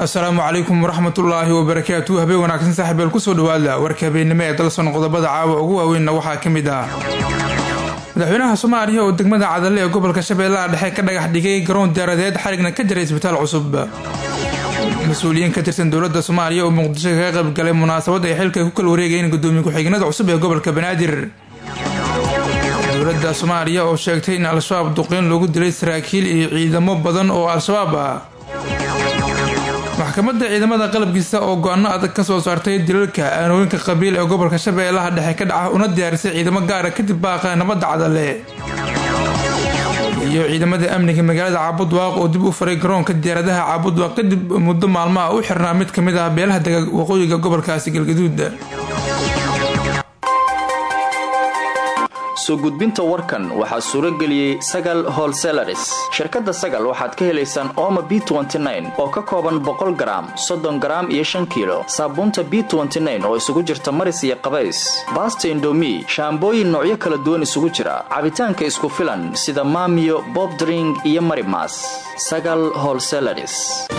asalaamu calaykum waraxmatullaahi wabarakaatu habeen wanaagsan saaxiibeel kusoo dhawaada warka habeennimo ee dalson qodobada caawa ugu waaweynna waxaa ka mid ah madaxweynaha soomaaliya oo degmada cadalle ee gobolka shabeellaha dhexe ka dhagax dhigay garoon diyaaradeed xarigna ka jiray isbitaal cusub mas-uuliyiin ka tirsan dowladda soomaaliya oo muqdisho kaga qaybgalay munaasabad ay xilka ku kala wareegayeen gudoomiye ku-xigeenada cusub ee gobolka banaadir dowladda soomaaliya oo sheegtay in al-shabaab duqeyn loogu dilay saraakiil iyo ciidamo badan oo al-shabaab ah maxkamadda ciidamada qalabkiisa oo go-aano adag ka soo saartay dilalka aanooyinka qabiil ee gobolka shabeellaha dhexe ka dhaca una diyaarisay ciidamo gaara kadib baaqa nabadda cadalle iyo ciidamada amniga magaalada caabudwaaq oo dib u faray garoonka diyaaradaha caabudwaaq kadib muddo maalmaha u xirnaa mid ka mid ah beelaha dega waqooyiga gobolkaasi galgaduud soo gudbinta warkan waxaa suuro geliyey sagal holselaris shirkadda sagal waxaad ka helaysaan ooma b oo ka kooban boqol garaam soddon garaam iyo shan kiilo saabuunta b oo isugu jirta maris iyo qabays baasta indomi shaambooyin noocyo kala duwan isugu jira cabitaanka isku filan sida maamiyo bobdring iyo marimas sagal holselaris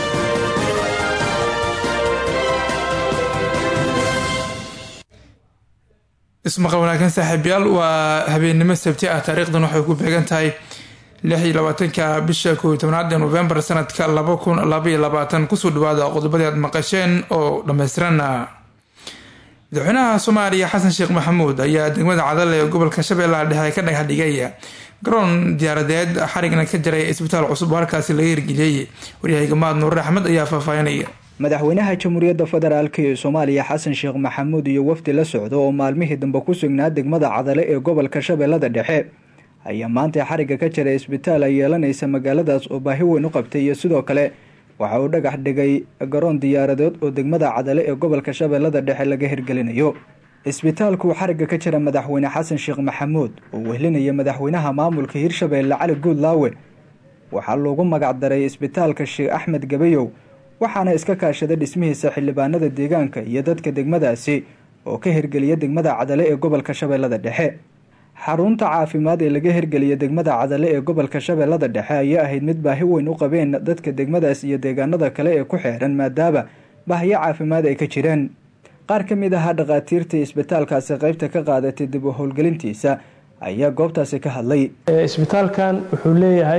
ismaqal wanaagsan saaxiibyaal waa habeennimo sabti ah taariikhdan waxay ku beegan tahay lix iyo labaatanka bisha koob iyo tobnaad ee novembar sanadka laba kun labaiyo labaatan kusoo dhawaada qodobadii aad maqasheen oo dhammaystiran madaxweynaha soomaaliya xasan sheekh maxamuud ayaa degmada cadalle ee gobolka shabeellaha dhexe ka dhagax dhigay garoon diyaaradeed xarigna ka jiray isbitaal cusub oo halkaasi laga hirgeliyey waryahayga mahad nuure axmed ayaa faahfaahinaya madaxweynaha jamhuuriyadda federaalk ee soomaaliya xasan sheekh maxamuud iyo wafdi la socda oo maalmihii dambe ku sugnaa degmada cadale ee gobolka shabeellada dhexe ayaa maanta xarigga ka jiray isbitaal ay yeelanaysa magaaladaas oo baahi weyn u qabtay iyo sidoo kale waxa uu dhagax dhigay garoon diyaaradeed oo degmada cadale ee gobolka shabeellada dhexe laga hirgelinayo isbitaalkuu xarigga ka jira madaxweyne xasan sheekh maxamuud oo wehlinaya madaxweynaha maamulka hirshabeelle cali guudlaawe waxaa loogu magacdaray isbitaalka sheekh axmed gabayow waxaana iska kaashaday dhismihiisa xildhibaanada deegaanka iyo dadka degmadaasi oo ka hirgeliya degmada cadale ee gobolka shabeellada dhexe xarunta caafimaad ee laga hirgeliya degmada cadale ee gobolka shabeellada dhexe ayaa ahayd mid baahi weyn u qabeen dadka degmadaas iyo deegaanada kale ee ku xeeran maadaama baahiyo caafimaad ay ka jireen qaar ka mid ahaa dhakhaatiirtii isbitaalkaasi qeybta ka qaadatay dib u howlgelintiisa ayaa goobtaasi ka hadlay isbitaalkan wuxuu leeyahay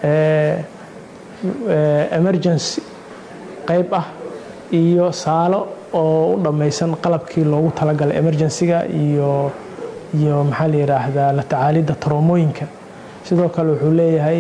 emergency qayb ah iyo saalo oo u dhammaysan qalabkii loogu talagalay emergensiga iyo iyo maxaa la yidhaahdaa la tacaalidda taroomooyinka sidoo kale wuxuu leeyahay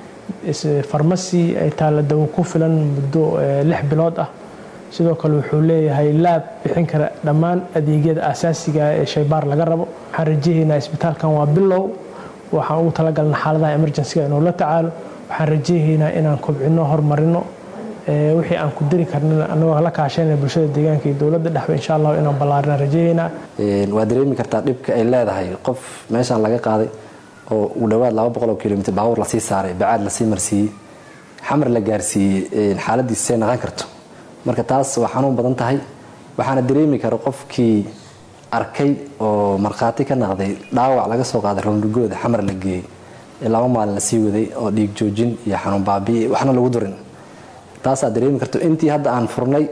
farmasi ay taalla dawo ku filan muddo lix bilood ah sidoo kale wuxuu leeyahay laab bixin kara dhammaan adeegyada asaasiga ee shaybaar laga rabo waxaan rajahaynaa isbitaalkan waa bilow waxaan ugu talagalna xaaladaha emergensiga inuu la tacaalo waxaan rajahaynaa inaan kobcino horumarino wixii aan ku dari karnin anagoo la kaashayna bulshada deegaanka iyo dowladda dhexba insha allah inaan ballaarina rajayeynaa waa dareemi kartaa dhibka ay leedahay qof meeshaan laga qaaday oo u dhowaad laba boqol oo kilomitr baabuur lasii saaray bacaad lasii marsiiyey xamar la gaarsiiyey xaaladiisay naqan karto marka taas waa xanuun badan tahay waxaana dareemi kara qofkii arkay oo markhaati ka naqday dhaawac laga soo qaaday roondhigooda xamar la geeyey ee laba maalin lasii waday oo dhiig joojin iyo xanuun baabi'i waxna lagu durin taasaa dareemi karto intii hadda aan furnay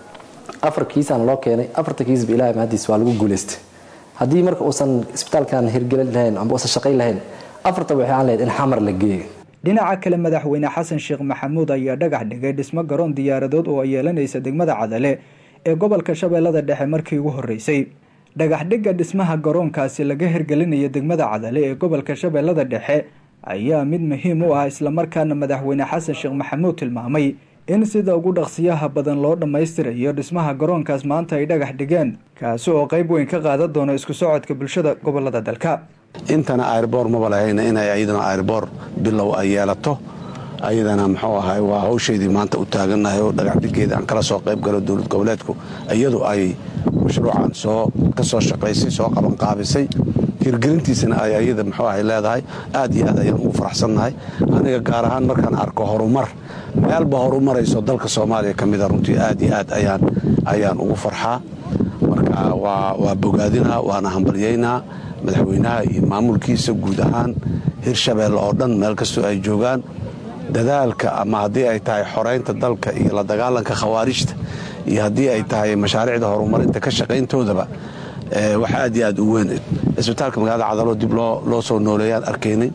afar kiisaan loo keenay afarta kiisba ilahay mahadiis waa lagu guulaystay haddii marka uusan isbitaalkan hirgelin lahayn amba uusan shaqayn lahayn afarta waxay aan lahayd in xamar la geeyo dhinaca kale madaxweyne xasan sheekh maxamuud ayaa dhagax dhigay dhismo garoon diyaaradood oo ay yeelanaysa degmada cadale ee gobolka shabeellada dhexe markii ugu horreysay dhagaxdhigga dhismaha garoonkaasi laga hirgelinaya degmada cadale ee gobolka shabeellada dhexe ayaa mid muhiim u ah islamarkaana madaxweyne xasan sheekh maxamuud tilmaamay in sida ugu dhaqsiyaha badan loo dhammaystirayo dhismaha garoonkaas maanta ay dhagax dhigeen kaasi oo qayb weyn ka qaadan doono isku socodka bulshada gobolada dalka intana airboor maba lahayna inay ayadana airboor bilow ay yeelato ayadana muxuu ahay waa hawshaydii maanta u taagannahay oo dhagaxdhigeeda aan kala soo qayb galo dowlad goboleedku iyadu ay mashruucan soo ka soo shaqaysay soo qabanqaabisay hirgelintiisana ay ayada muxuu ahay leedahay aad iyo aad ayaan ugu faraxsannahay aniga gaar ahaan markaan arko horumar meelba horumarayso dalka soomaaliya ka mida runtii aad iyo aad ayaan ugu farxaa marka waa bogaadinaa waana hambalyaynaa madaxweynaha iyo maamulkiisa guud ahaan hirshabeelle oo dhan meel kastoo ay joogaan dadaalka ama haddii ay tahay xoraynta dalka iyo la dagaalanka khawaarijta iyo haddii ay tahay mashaariicda horumarinta ka shaqayntoodaba wax aad iyo aad u weyn cisbitaalka magaalada cadaloo dib loo soo nooleeyaan arkaynay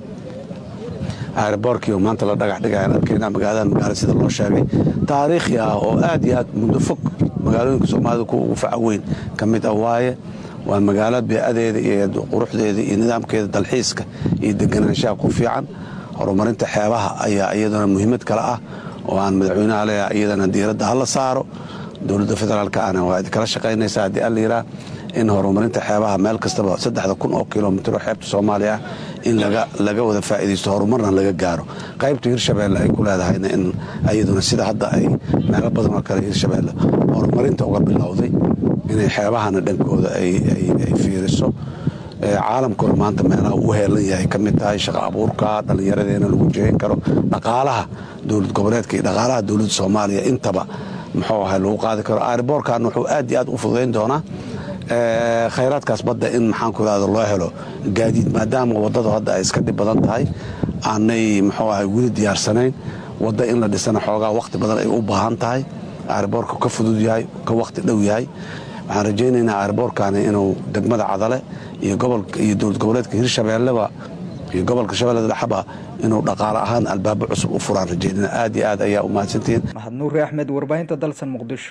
airboorkii maanta la dhagax dhigayaan arkayna magaaladan magaala sida loo sheegay taariikhi ah oo aad iyo aad muddo fog magaalooyinka soomaalida kuwa ugu faca weyn ka mid ah waaye waa magaalo beecadeeda iyo quruxdeeda iyo nidaamkeeda dalxiiska iyo deganaanshaha ku fiican horumarinta xeebaha ayaa iyaduna muhiimad kale ah oo aan madaxweynaha leeyahay iyadana diiradda hala saaro dowladda federaalka ana waa idinkala shaqaynaysaa haddii alla yiraa in horumarinta xeebaha meel kastaba saddexda kun oo kilomitr oo xeebta soomaaliya ah in laga wada faa'iidaysto horumarna laga gaaro qaybta hirshabeelle ay ku leedahayna in iyaduna sida hadda ay meelo badan oo kale hirshabeelle horumarinta uga bilowday inay xeebahana dhankooda ay fiiriso caalamkuna maanta meelaha uu heelan yahay ka mid tahay shaqa abuurka dhallinyaradeena lagu jeeyn karo dhaqaalaha dowlad goboleedka iyo dhaqaalaha dowladda soomaaliya intaba muxuu ahay lagu qaadi karo airboorkan wuxuu aad iyo aad u fududayn doonaa khayraadkaas badda in maxaanku irahda loo helo gaadiid maadaama waddadu hadda ay iska dhib badan tahay aanay muxuu ahay weli diyaarsanayn wadda in la dhisana xoogaa wakhti badan ay u baahan tahay airboorka ka fudud yahay ka wakhti dhow yahay waxaan rajaynaynaa airboorkani inuu degmada cadale iyo iyo dowlad goboleedka hirshabeelleba iyo gobolka shabeellada dhexaba inuu dhaqaale ahaan albaabo cusub u furaan rajaynana aad iyo aad ayaa u mahadsantihiin mahad nuuri axmed warbaahinta dalsan muqdisho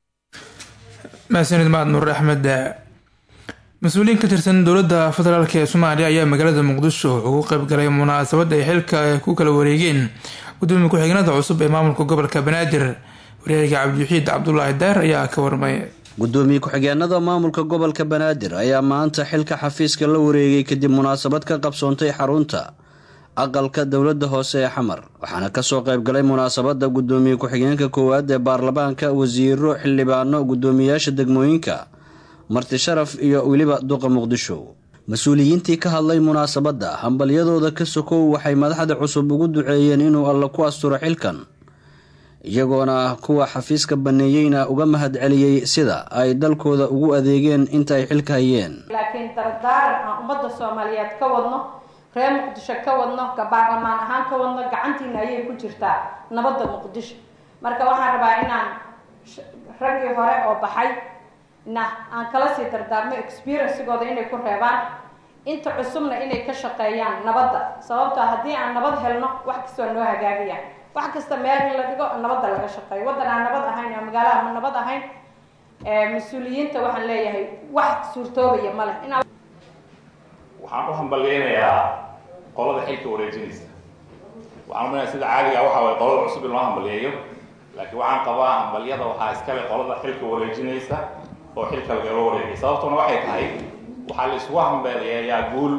mahadsanid mahad nuur axmed mas-uuliyiin ka tirsan dowladda federaalk ee soomaaliya ayaa magaalada muqdisho ugu qaybgalay munaasabad ay xilka ku kala wareegeen gudoomiye ku-xigeenada cusub ee maamulka gobolka banaadir wareega cabdiwaxiid cabdulaahi daar ayaa ka warmay gudoomiye ku-xigeenada maamulka gobolka banaadir ayaa maanta xilka xafiiska la wareegay kadib munaasabad ka qabsoontay xarunta aqalka dowladda hoose ee xamar waxaana kasoo qaybgalay munaasabada gudoomiye ku-xigeenka koowaad ee baarlamaanka wasiiro xildhibaano gudoomiyayaasha degmooyinka marti sharaf iyo weliba duqa muqdisho mas-uuliyiintii ka hadlay munaasabadda hambalyadooda ka sokow waxay madaxda cusub ugu duceeyeen inuu alla ku asturo xilkan iyagoona kuwa xafiiska baneeyeyna uga mahad celiyey sida ay dalkooda ugu adeegeen inta ay xilka hayeen laakiin dardaaran aan ummadda soomaaliyeed ka wadno reer muqdisho ka wadno baarlamaan ahaan ka wadno gacantiina ayay ku jirtaa nabadda muqdisho marka waxaan rabaa inaan raggii hore oo baxay na aan kala sii dardaarmo experiencegooda inay ku reebaan inta cusubna inay ka shaqeeyaan nabadda sababtoo haddii aan nabad helno wax kastoo noo hagaagayaan wax kasta meel in la dhigo nabadda laga shaqeeyo waddan aan nabad ahayn oo magaalaha ma nabad ahayn mas-uuliyiinta waxaan leeyahay wax suurtoobaya ma leh inaa waxaan u hambalyeynayaa qolada xilka wareejinaysa waxaan umaynaya sida caadiga waxa waye qolada cusub in loo hambalyeeyo laakiin waxaan qabaa hambalyada waxaa iskale qolada xilka wareejinaysa oo xilka lagala wareegay sababtuna waxay tahay waxaa la isugu hambaleeyaa guul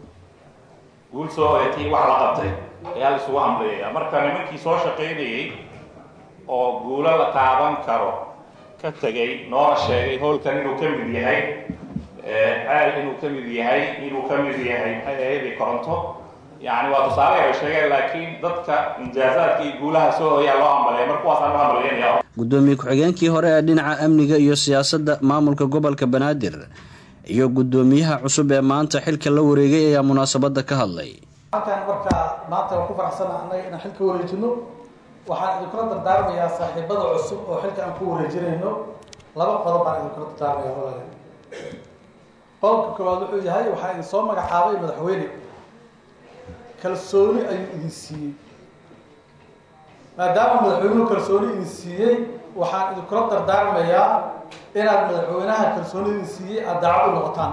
guul soo oreetay wax la qabtay ayaa la isugu hambaleeyaa marka nimankii soo shaqaynayey oo guulo la taaban karo ka tegay noona sheegay howlkan inuu ka mid yahay caal inuu ka mid yahay inuu ka mid yahay maxay koronto yani waa tusaale ay sheegeen laakiin dadka injaazaadka iyo guulaha soo hoyaa loo hambaleeya mar kuwaasaan u hambaleynaya gudoomiye ku-xigeenkii hore ee dhinaca amniga iyo siyaasadda maamulka gobolka banaadir iyo gudoomiyaha cusub ee maanta xilka la wareegay ayaa munaasabada ka hadlay halkan markaa maanta waan ku faraxsana annaga inaan xilka wareejino waxaan idinkula dardaarmayaa saaxiibada cusub oo xilka aan ku wareejinayno laba qodob baan idinkula dardaarmaya walaal qodobka koowaad wuxuu yahay waxaa idin soo magacaabay madaxweyne kalsooni ayuu idin siiyey maadaama madaxweynuhu kalsooni idin siiyey waxaan idinkula dardaarmayaa inaad madaxweynaha kalsooni idin siiyey aada daacad u noqotaan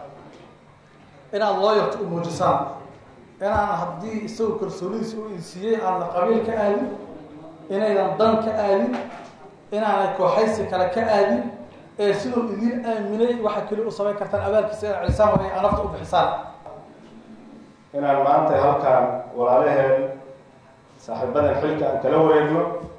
inaad looyarta u muujisaan inaan haddii isagoo kalsoonidiisa u idin siiyey aadna qabiil ka aadin inaydan dan ka aadin inaanay kooxaysi kale ka aadin ee siduu idin aaminay waxa keli u samayn kartaan abaalkiisa inaad celisaan waa ay nafta u bixisaan inaan maanta halkaan walaalaheen saaxiibadan xilka aan kala wareegno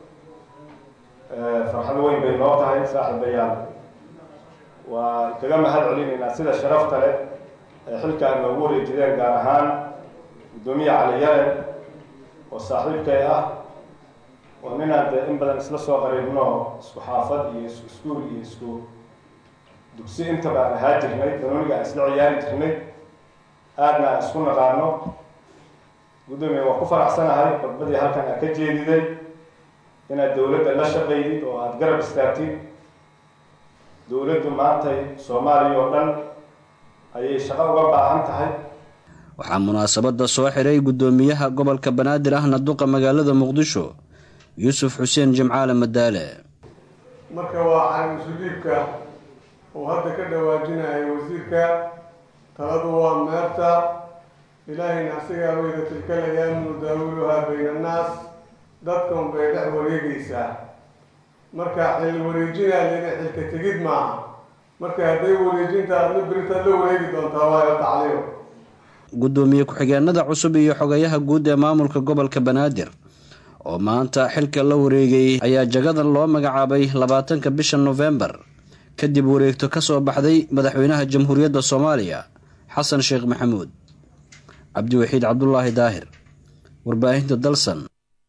farxad weyn bay noo tahay saaxiibayaan waa kaga mahad celinaynaa sida sharafta leh ee xilka aan noogu wareejideen gaar ahaan guddoomiye cali yare oo saaxiibkay ah oo ninaan dee in badan isla soo qariibno isku xaafad iyo isku iskuul iyo isku dugsi intaba aan ahaa jirnay danooniga aan isla ciyaari jirnay aadna aan isku naqaano guddoomiye waan ku faraxsanahay khudbadii halkan aad ka jeediday inaad dowladda la shaqaydid oo aada garab istaagtid dowladdu maantay soomaaliya oo dhan ayay shaqo uga baahan tahay waxaa munaasabadda soo xiray guddoomiyaha gobolka banaadir ahna duqa magaalada muqdisho yuusuf xuseen jimcaale madaale marka waa caamusudiibka uu hadda ka dhawaajinayo wasiirka taladu waa meerta ilaahayna asigaa weyda tilkal ayaamu daawiluhaa bayna annaas dadkan bay dhex wareegaysaa marka xil wareejinaalina xilka tegid maaha marka hadday wareejinta adna beritaad la wareegi doontaa waayo tacliim guddoomiye ku-xigeenada cusub iyo xogayaha guud ee maamulka gobolka banaadir oo maanta xilka la wareegay ayaa jagadan loo magacaabay labaatanka bisha nofembar kadib wareegto ka soo baxday madaxweynaha jamhuuriyadda soomaaliya xasan sheekh maxamuud cabdiwaxiid cabdulaahi daahir warbaahinta dalsan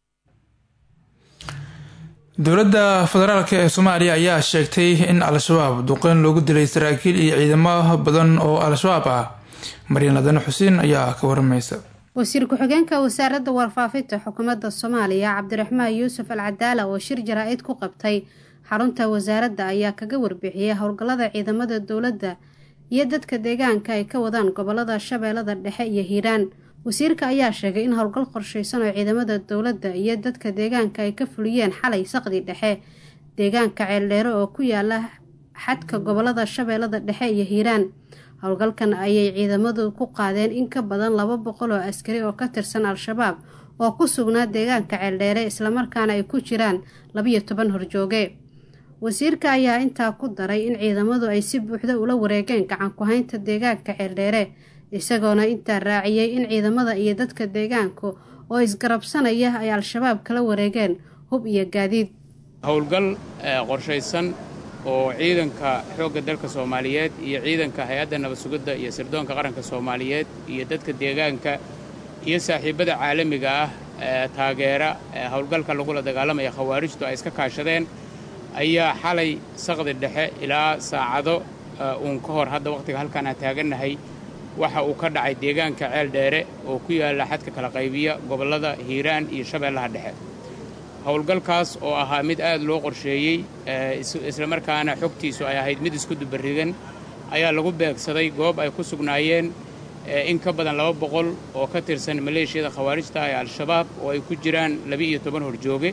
dowladda federaalk ee soomaaliya ayaa sheegtay in al-shabaab duqeyn loogu dilay saraakiil iyo ciidamo badan oo al-shabaab ah maryan ladane xuseen ayaa ka waramaysa wasiir ku-xigeenka wasaaradda warfaafinta xukuumadda soomaaliya cabdiraxmaan yuusuf al cadaala oo shir jaraa-id ku qabtay xarunta wasaaradda ayaa kaga warbixiyey howlgallada ciidamada dowladda iyo dadka deegaanka ay ka wadaan gobolada shabeellada dhexe iyo hiiraan wasiirka ayaa sheegay in howlgal qorshaysan oo ciidamada dowladda iyo dadka deegaanka ay ka fuliyeen xalay saqdi dhexe deegaanka ceeldheere oo ku yaala xadka gobolada shabeellada dhexe iyo hiiraan howlgalkan ayay ciidamadu ku qaadeen in ka badan laba boqol oo askari oo ka tirsan al-shabaab oo ku sugnaa deegaanka ceeldheere islamarkaana ay ku jiraan labiyo toban horjooge wasiirka ayaa intaa ku daray in ciidamadu ay si buuxda ula wareegeen gacan ku-haynta deegaanka ceeldheere isagoona intaa raaciyey in ciidamada iyo dadka deegaanku oo isgarabsanaya ay al-shabaab kala wareegeen hub iyo gaadiid howlgal qorshaysan oo ciidanka xoogga dalka soomaaliyeed iyo ciidanka hay-adda nabad sugidda iyo sirdoonka qaranka soomaaliyeed iyo dadka deegaanka iyo saaxiibbada caalamiga ah ee taageera howlgalka lagula dagaalamaya khawaarijtu ay iska kaashadeen ayaa xalay saqdi dhexe ilaa saacado uun ka hor hadda wakhtiga halkaan aan taagannahay waxa uu ka dhacay deegaanka ceel dheere oo ku yaalla xadka kala qaybiya gobollada hiiraan iyo shabeellaha dhexe howlgalkaas oo ahaa mid aad loo qorsheeyey islamarkaana xogtiisu ay ahayd mid isku dubarrigan ayaa lagu beegsaday goob ay ku sugnaayeen in ka badan laba boqol oo ka tirsan maleeshiyada khawaarijta ee al-shabaab oo ay ku jiraan laba-iyo toban horjooge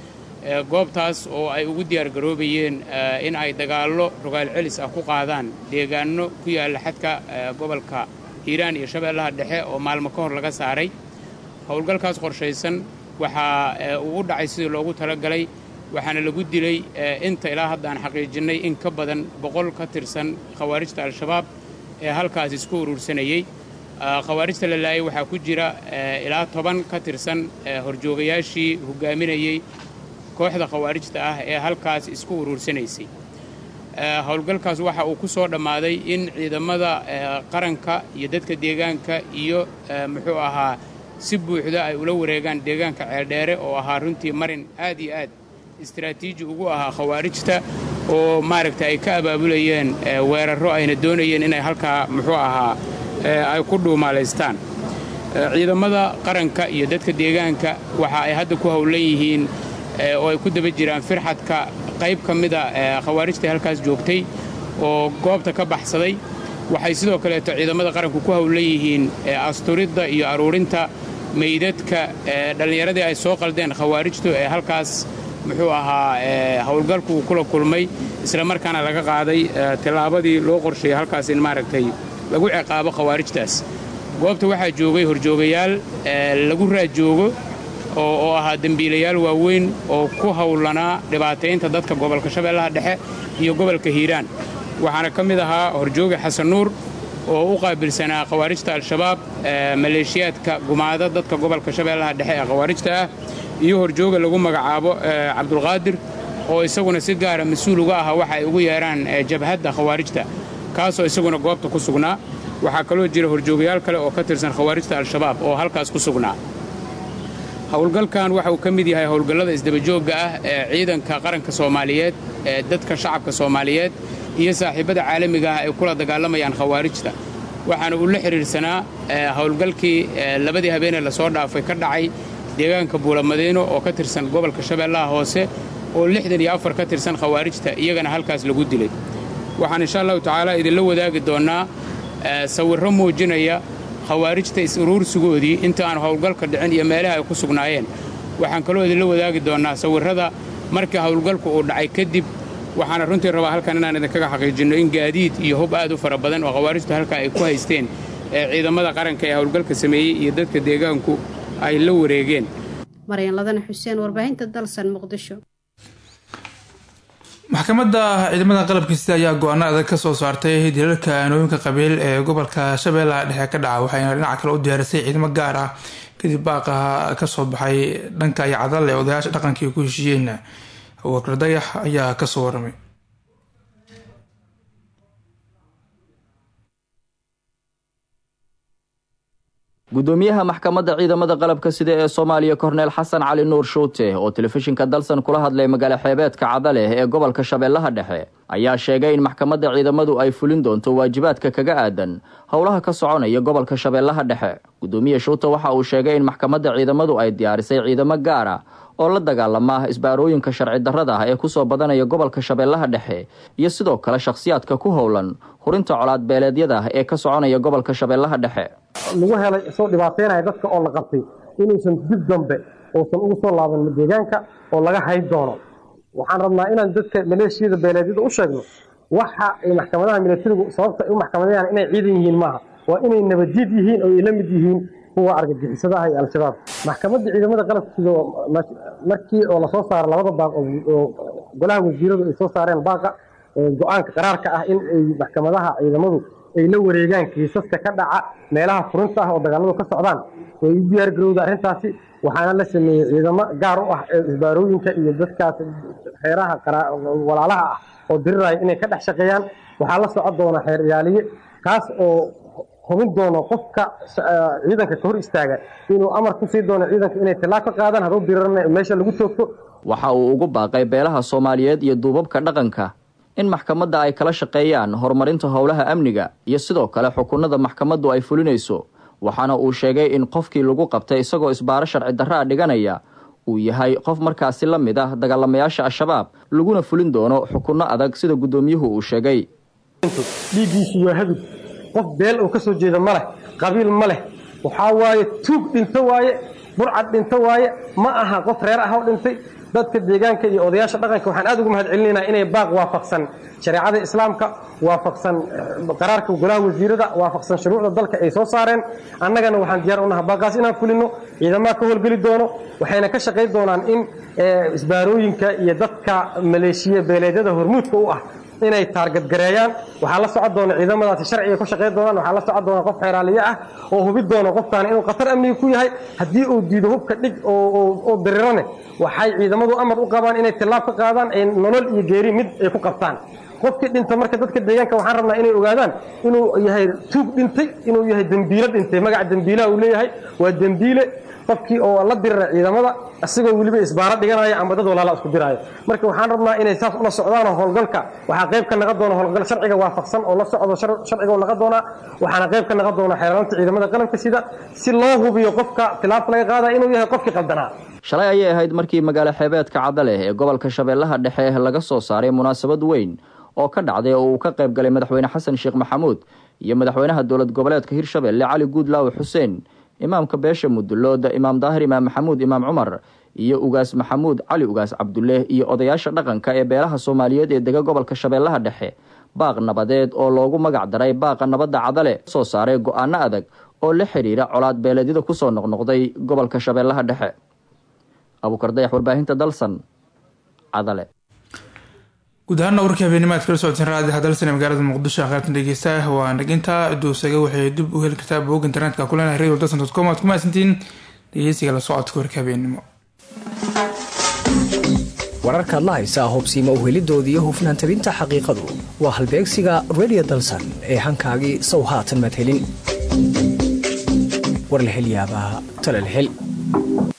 goobtaas oo ay ugu diyaargaroobayeen in ay dagaallo rogaal celis ah ku qaadaan deegaanno ku yaalla xadka gobolka hiiraan iyo shabeellaha dhexe oo maalmo ka hor laga saaray howlgalkaas qorshaysan waxaa uu u dhacay sidii loogu talagalay waxaana lagu dilay inta ilaa hadda aan xaqiijinnay in ka badan boqol ka tirsan khawaarijta al-shabaab ee halkaas isku urursanayey khawaarijta la laayay waxaa ku jira ilaa toban ka tirsan horjoogayaashii hoggaaminayey kooxda khawaarijta ah ee halkaas isku uruursanaysay howlgalkaas waxa uu ku soo dhammaaday in ciidamada qaranka iyo dadka deegaanka iyo muxuu ahaa si buuxda ay ula wareegaan deegaanka ceeldheere oo ahaa runtii marin aad iyo aad istaraatiiji ugu ahaa khawaarijta oo maaragta ay ka abaabulayeen weerarro ayna doonayeen inay halkaa muxuu ahaa ay ku dhuumaalaystaan ciidamada qaranka iyo dadka deegaanka waxa ay hadda ku howlan yihiin oo ay ku daba jiraan firxadka qayb ka mida khawaarijtai halkaas joogtay oo goobta ka baxsaday waxay sidoo kaleeto ciidamada qaranku ku howlan yihiin asturidda iyo aruurinta meydadka dhallinyaradii ay soo qaldeen khawaarijtu ee halkaas muxuu ahaa howlgalku uu kula kulmay islamarkaana laga qaaday tillaabadii loo qorsheeyey halkaas in maaragtay lagu ciqaabo khawaarijtaas goobta waxaa joogay horjoogayaal lagu raadjoogo oo ahaa dembiilayaal waaweyn oo ku howlanaa dhibaataynta dadka gobolka shabeellaha dhexe iyo gobolka hiiraan waxaana ka mid ahaa horjooga xasan nuur oo u qaabilsanaa khawaarijta al-shabaab maleeshiyaadka gumaada dadka gobolka shabeellaha dhexe ee khawaarijta ah iyo horjooga lagu magacaabo cabdulqaadir oo isaguna si gaara mas-uul uga aha waxa ay ugu yeedhaan jabhadda khawaarijta kaasoo isaguna goobta ku sugnaa waxaa kaloo jira horjoogayaal kale oo ka tirsan khawaarijta al-shabaab oo halkaas ku sugnaa howlgalkan waxa uu ka mid yahay howlgallada isdabajoogga ah ee ciidanka qaranka soomaaliyeed ee dadka shacabka soomaaliyeed iyo saaxiibbada caalamiga ah ay kula dagaalamayaan khawaarijta waxaana uu la xidhiidhsanaa howlgalkii labadii habeenee lasoo dhaafay ka dhacay deegaanka buulamadiino oo ka tirsan gobolka shabeellaha hoose oo lixdan iyo afar ka tirsan khawaarijta iyagana halkaas lagu dilay waxaan insha allahu tacaala idinla wadaagi doonnaa sawirro muujinaya khawaarijta is-uruursigoodii inta aan howlgalka dhicin iyo meelaha ay ku sugnaayeen waxaan kaloo idinla wadaagi doonnaa sawirrada markii howlgalku uu dhacay kadib waxaana runtii rabaa halkan inaan idinkaga xaqiijinno in gaadiid iyo hub aad u fara badan oo khawaarijtu halkaa ay ku haysteen ee ciidamada qaranka ee howlgalka sameeyey iyo dadka deegaanku ay la wareegeen maryan ladana xuseen warbaahinta dalsan muqdisho maxkamadda ciidamada qalabkiisa ayaa go-aano adag ka soo saartay dilalka aanooyinka qabiil ee gobolka shabeellaha dhexe ka dhaca waxayna dhinaca kale u diyaarisay ciidamo gaar ah kadib baaqaha kasoo baxay dhanka iyo cadal ee odayaasha dhaqankii ku heshiiyeen wakar dayax ayaa kasoo waramay gudoomiyaha maxkamadda ciidamada qalabka sida ee soomaaliya korneel xasan cali nuur shuute oo telefishinka dalsan kula hadlay magaalo xeebeedka cadaleh ee gobolka shabeellaha dhexe ayaa sheegay in maxkamadda ciidamadu ay fulin doonto waajibaadka kaga aadan howlaha ka soconaya gobolka shabeellaha dhexe gudoomiye shuute waxa uu sheegay in maxkamadda ciidamadu ay diyaarisay ciidamo gaar ah oo la dagaalama isbaarooyinka sharci darrada ah ee kusoo badanaya gobolka shabeellaha dhexe iyo sidoo kale shakhsiyaadka ku howlan hurinta colaad beeleedyada ee ka soconaya gobolka shabeellaha dhexe lagu helay isoo dhibaateynaya dadka oo la qabtay inuusan dib dambe uusan ugu soo laaban deegaanka oo laga hayn doono waxaan rabnaa inaan dadka maleeshiyada beeleedyada u sheegno waxa ay maxkamadaha milatarigu sababta ay u maxkamadayaan inay ciidan yihiin maaha waa inay nabadjid yihiin oo ay la mid yihiin kuwa argagixisadaha iyo al-shabaab maxkamadda ciidamada qalabka sida markii oo lasoo saaro labada baaq oo golaha wasiiradu ay soo saareen baaqa go-aanka qaraarka ah in ay maxkamadaha ciidamadu ay la wareegaan kiisaska ka dhaca meelaha furinta ah oo dagaaladu ka socdaan way u diyaar garowda arrintaasi waxaana la sameeyey ciidamo gaar u ah ee isbaarooyinka iyo dadkaas xeeraha walaalaha ah oo diriraya inay ka dhex shaqeeyaan waxaa la socon doona xeer ilaaliye kaas oo hubin doono qofka ciidanka ka hor istaaga inuu amar ku sii doono ciidanka inay tilaab ka qaadaan hadduu dirirana meesha lagu toogto waxa uu ugu baaqay beelaha soomaaliyeed iyo duubabka dhaqanka in maxkamadda ay kala shaqeeyaan horumarinta howlaha amniga iyo sidoo kale xukunada maxkamaddu ay fulinayso waxaana uu sheegay in qofkii lagu qabtay isagoo isbaaro sharci darra a dhiganaya uu yahay qof markaasi la mid ah dagaalamayaasha al-shabaab laguna fulin doono xukunno adag sida guddoomiyuhu uu sheegay dhiiggiisu waa hadug qof beel oo ka soo jeeda ma leh qabiil ma leh waxaa waaye tuug dhinto waaye burcad dhinto waaye ma aha qof reer ah oo dhintay dadka deegaanka iyo odayaasha dhaqanka waxaan aad ugu mahad celinaynaa inay baaq waafaqsan shareecada islaamka waafaqsan qaraarka golaha wasiirada waafaqsan shuruucda dalka ay soo saareen annagana waxaan diyaar u naha baaqaas inaan fulino ciidamaha ka howlgeli doono waxayna ka shaqayn doonaan in isbaarooyinka iyo dadka maleeshiya beeleedyada hormuudka u ah inay taargadgareeyaan waxaa la socon doona ciidamadaasi sharciga ku shaqayn doonaan waxaa la socon doona qof xeeraaliye ah oo hubi doona qofkaani inuu khatar amniga ku yahay haddii uu diido hubka dhig oo dirirane waxay ciidamadu amar u qabaan inay tillaab ka qaadaan ay nolol iyo geeri mid ay ku qabtaan qofkii dhinta marka dadka deegaanka waxaan rabnaa inay ogaadaan inuu yahay tuug dhintay inuu yahay dembiilo dhintay magaca dembiilaha uu leeyahay waa dembiile qofkii oo la dirira ciidamada isagoo weliba isbaaro dhiganaya ama dad walaala isku diraayo marka waxaan rabnaa inay saas ula socdaan howlgalka waxaa qayb ka naqon doona howlgal sharciga waafaqsan oo la socdo sharciga oo naqon doonaa waxaana qayb ka naqon doona xeeraranta ciidamada qalabka sida si loo hubiyo qofka tilaabta laga qaadaya inuu yahay qofkii qaldanaa shalay ayay ahayd markii magaalo xeebeedka cadaleh ee gobolka shabeellaha dhexe laga soo saaray munaasabad weyn oo ka dhacday oo uu ka qayb galay madaxweyne xasan sheekh maxamuud iyo madaxweynaha dowlad goboleedka hirshabelle cali guudlaawe xuseen imaamka beesha mudulooda imaam daahir imaam maxamuud imaam cumar iyo ugaas maxamuud cali ugaas cabdulle iyo odayaasha dhaqanka ee beelaha soomaaliyeed ee dega gobolka shabeellaha dhexe baaq nabadeed oo loogu magac daray baaqa nabadda cadale soo saaray go-aano adag oo la xidhiira colaad beeleedyada kusoo noqnoqday gobolka shabeellaha dhexe abuukar dayax warbaahinta dalsan cadale guud ahaana warkii habeenimaad kala socoteen raadiha dalsan ee magaalada muqdisho akhyaartan dhegeysta waa naginta duusaga waxay dib u heli kartaa bog internetka kulenahay radio dalsan dot com aad ku mahadsantiin dhegeysiga la socodka warka habeenimo wararkaad la haysaa hubsiima u helidoodii iyo hufnaan tabinta xaqiiqadu waa halbeegsiga radio dalsan ee hankaagii sow haatan maad helin war la hel yaabaa tala la hel